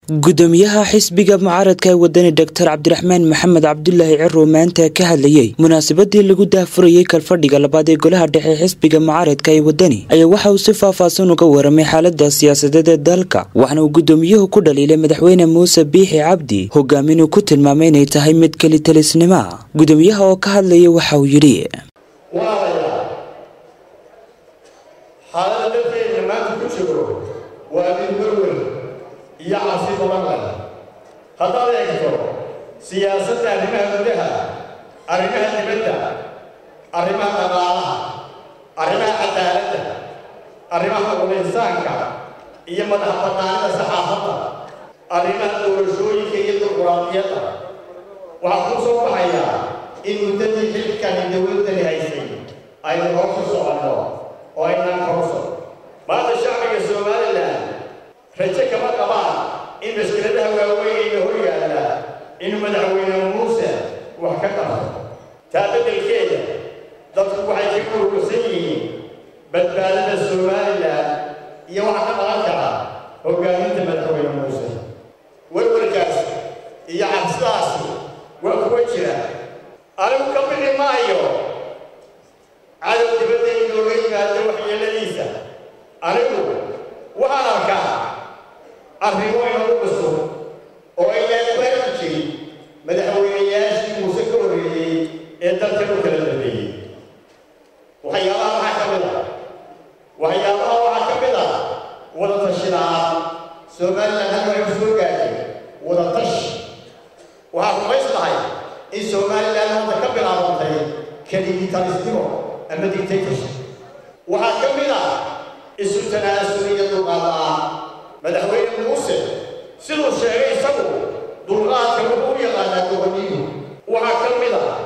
gudoomiyaha xisbiga mucaaradka ee wadani doctor cabdiraxmaan maxamed cabdulaahi ciro maanta ka hadlayey munaasabadii lagu daahfurayey kalfadhiga labaad ee golaha dhexe xisbiga mucaaradka ee wadani ayaa waxa uu si faahfaahsan uga waramay xaalada siyaasadeed ee dalka waxaana uu gudoomiyuhu ku dhaliilay madaxweyne muuse biixi cabdi hogaamin uu ku tilmaamay inay tahay mid kelitalisnima gudoomiyaha oo ka hadlaya waxa uu yidhi xaalada dalkeena maanta ku jiro waa mid werwer iyo cabsi badan leh haddaad eegto siyaasadda arrimaha gudaha arrimaha dibadda arrimaha dhaqaalaha arrimaha cadaaladda arrimaha ulinsaanka iyo madax bannaanida saxaafadda arrimaha doorashooyinka iyo dimuquraadiyadda waxaa kuu soo baxayaa in muddadii xilkani dowladdani haysay aynu hor ku soconno oo aynaan korso maanta shacbiga somalilan rajo kama qabaan in maskiladaha waaweynayna hor yaalla inuu madaxweyne muuse wax ka qabto taa beddelkeeda dadku waxay ka urursan yihiin badbaadada somalilan iyo waxa ka dhalan kara hoggaaminta madaxweyne muuse werwarkaas iyo cabsidaasi waa kuwa jira anigu ka bixi maayo cadow dibadda inooga yimaado waxyeeladiisa anigu waxaan arkaa arrimo inagu cusub oo aynaan ku arki jirin madaxweynayaashii muuse ka horreeyey ee dalkan u kala dambeeyey waxyaabaha waxaa ka mid a waxyaabaha waxaa ka mid a wada tashi la-aan somalilan hal waxay soo gaartay wada tashi waxaa rumaystahay in somalilan hadda ka bilaabantay keligitalisnimo ama dictatorship waxaa ka mid ah isu tanaasul iyo dulqaad la-aan madaxweyne muuse siduu sheegay isagu dulqaadka wuxuu u yaqaanaa goboniyuhu waxaa ka mid ah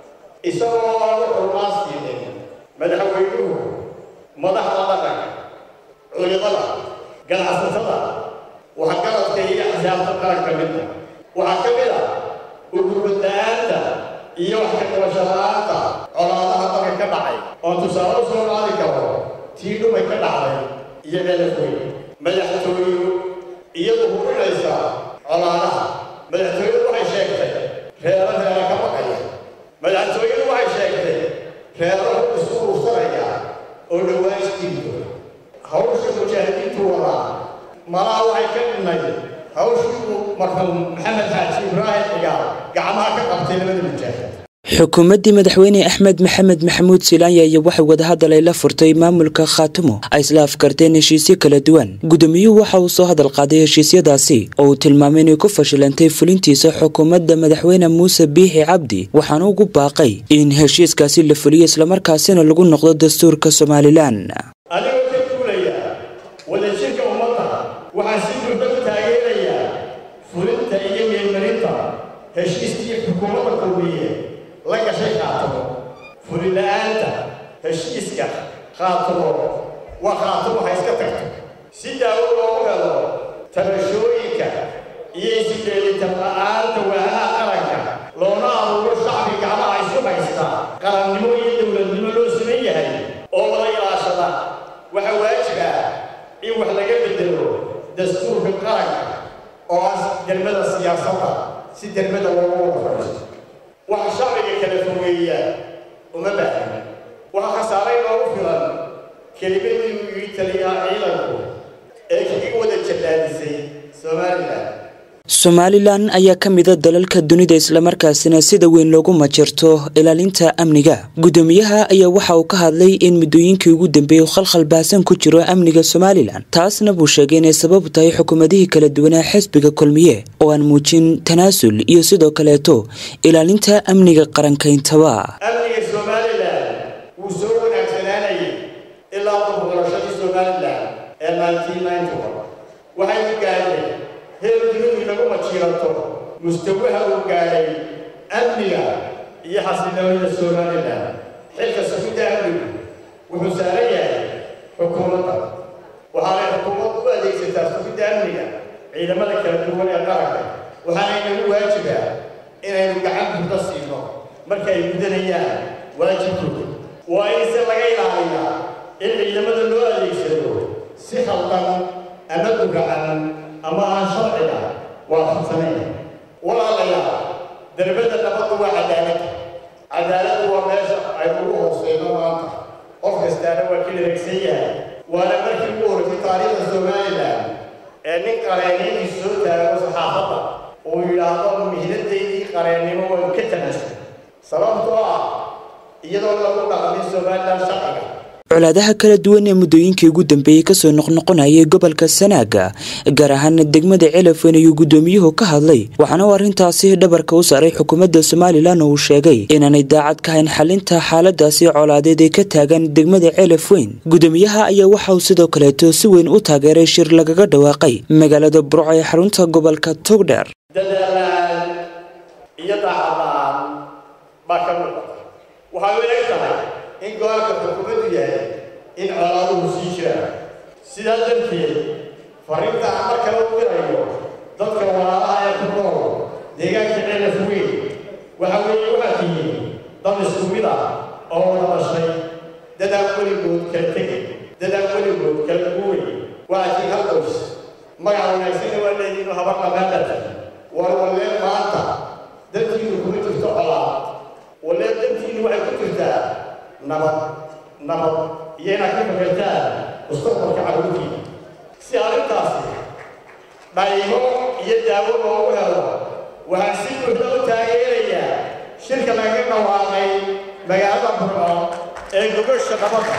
isagoo lagu xurmaasdiiday madaxweynuhu madaxda dhaqanka culimada ganacsatada waxgaradka iyo axsaabta qaranka midna waxaa ka mid ah ugurwada-aanta iyo wax ka qabasho la-aanta colaadaha dalka ka dhacay oon tusaale u soo qaadi karo tii dhumay ka dhacday iyo ceelafweyn madaxtooyu iyadu hubinaysa colaadaha madaxtooyadu waxay sheegtay reero reero ka baqaya madaxtooyadu waxay sheegtay reero isku ursanaya oo dhowaan isjiibto hawsha mujaahidiintu wadaa malaha waxay ka dhimay hawshuu marxuum maxamed xaaji ibraahim cigaal gacmaha ka qabtay labada mujaahid xukuumaddii madaxweyne axmed maxamed maxamuud silaanya iyo waxay wadahadal ay la furtay maamulka khaatimo ay isla afkarteen heshiisyo kala duwan gudoomiyuhu waxa uu soo hadal qaaday heshiisyadaasi oo uu tilmaamay inay ku fashilantay fulintiisa xukuumadda madaxweyne muuse biixi cabdi waxaana ugu baaqay in heshiiskaasi la fuliyo islamarkaasina lagu noqdo dastuurka somalilan adigoo ka duulaya wadajirka ummadda waxaa si buuxda u taageerayaa fulinta iyo meelmarinta heshiiskii xukuumadda kulmiye la gashay khaatimo fulila-aanta heshiiska khaatimo waa khaatimo ha iska tagto si daawo loogu helo tabashooyinka iyo isdheelitan la-aanta waahaha qaranka loona abuuro shacbi gacmaha isu haysta qarannimo iyo dowladnimo loo siman yahay oo wada ilaashada waxaa waajib ah in wax laga bedelo dastuurka qaranka oo ah dermada siyaasadda si dermada loogu wada fadhiisto waxa shacbiga kala fogeeya uma baahna waxa khasaaray loogu filan kelimadii uu yidhi taliyaa ciidanku ee kaga wada jallaadisay somalilan somalilan ayaa ka mida dalalka dunida islamarkaasina sida weyn loogu majirto ilaalinta amniga gudoomiyaha ayaa waxa uu ka hadlay in muddooyinkii ugu dambeeyey khalkhal baahsan ku jiro amniga somalilan taasna buu sheegay inay sabab tahay xukuumadihii kala duwanaa xisbiga kulmiye oo aan muujin tanaasul iyo sidoo kaleeto ilaalinta amniga qarankayntaba amniga somalilan wuu soo wanaagsanaanayay ilaa dubuqorashadii somalilan ee maantiimayntuba waxay u gaadhay heer dunidu inagu majiirato mustawaha uu gaadhay amniga iyo xasiloonida somalilan xilka sugidda amnigu wuxuu saaran yahay xukuumadda waxaanay xukuumaddu u adeegsataa sugidda amniga ciidamada kala duwan ee qaranka waxaana inagu waajibaa inaynu gacan buuxda siino marka ay gudanayaan waajibkooda waa in se laga ilaaliyaa in ciidamada loo adeegsado si khaldan ama dugacan ama aan sharciga waafaqsanaya walaalayaal darbadda nabaddu waa cadaalad cadaaladdu waa meesha ay ugu hooseyno maanta qof kastaana waa ka dheregsan yahay waana markii ugu horreysay taariikhda somalilan ee nin qareeniinii soo taago saxaafadda uu yidhaahdo mihnadaydii qareennimo waan ka tanasay sababtoo ah iyadoo lagu dhaqmin somalilan shaqaga colaadaha kala duwan ee muddooyinkii ugu dambeeyey kasoo noqnoqonayay gobolka sanaaga gaar ahaana degmada celafweyn ayuu guddoomiyuhu ka hadlay waxaana uu arrintaasi dhabarka u saaray xukuumadda somalilan oo uu sheegay inaanay daacad ka hayn xalinta xaaladaasi colaadeed ee ka taagan degmada celafweyn guddoomiyaha ayaa waxa uu sidoo kaleeto si weyn u taageeray shir lagaga dhawaaqay magaalada burco ee xarunta gobolka togdheer dadaalaan iyo daacadlaan baa ka muuqata waxay u eg tahay in gobolka xukuumaddu yahay in colaaduhu sii jiraan sidaa darteed fariinta aan mar kale u dirayo dadka walaalaha ee ku nool deegaanka celaf weyn waxa weeye waxaad tihiin dad isku mid ah oo wada dhashay dadaan weligood kala tegay dadaan weligood kala guuray waxaad tihiin hal qoys magac wanaagsanna waa leediinu habar dhaqaaqata war walleen maanta dantiinu kuma jirto colaad walleen dantiinu waxay ku jirtaa nabad nabad iyo inaad ka fakartaan mustaqbalka carruurtiina si arrintaasi dhaymo iyo daawo loogu helo waxaan si buuxda u taageerayaa shirka laga dhawaaqay magaalada burco ee gobasha nabadda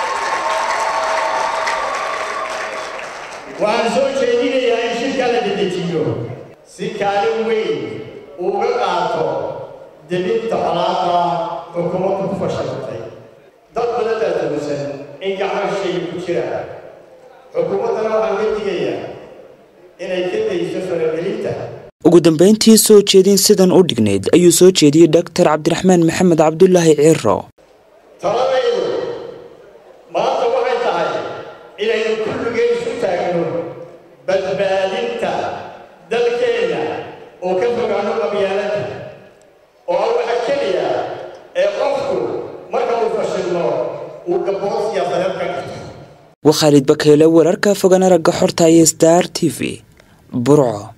waxaan soo jeedinayaa in shirka la dedejiyo si kaalin weyn uuga qaato debinta colaada xukuumaddu ku fashilantay dad badan baa dawsan in gacmo shay ku jiraan xukuumaddana waxaan uga digayaa inay ka dayso faragelinta ugu dambeyntii soo jeedin sidan u dhignayd ayuu soo jeediyey doctor cabdiraxmaan maxamed cabdulaahi ciro taladaydu maanta waxay tahay inaynu kulligeen isu taagno badbaadinta dalkeenna oo ka fogaano qabyaalada oo ah waxa keliya ee qofku marka uu fashilmo uu gabood siyaasadeed ka dhigto waa khaalid bakeyle wararka fogan aragga xorta iyo star t v burco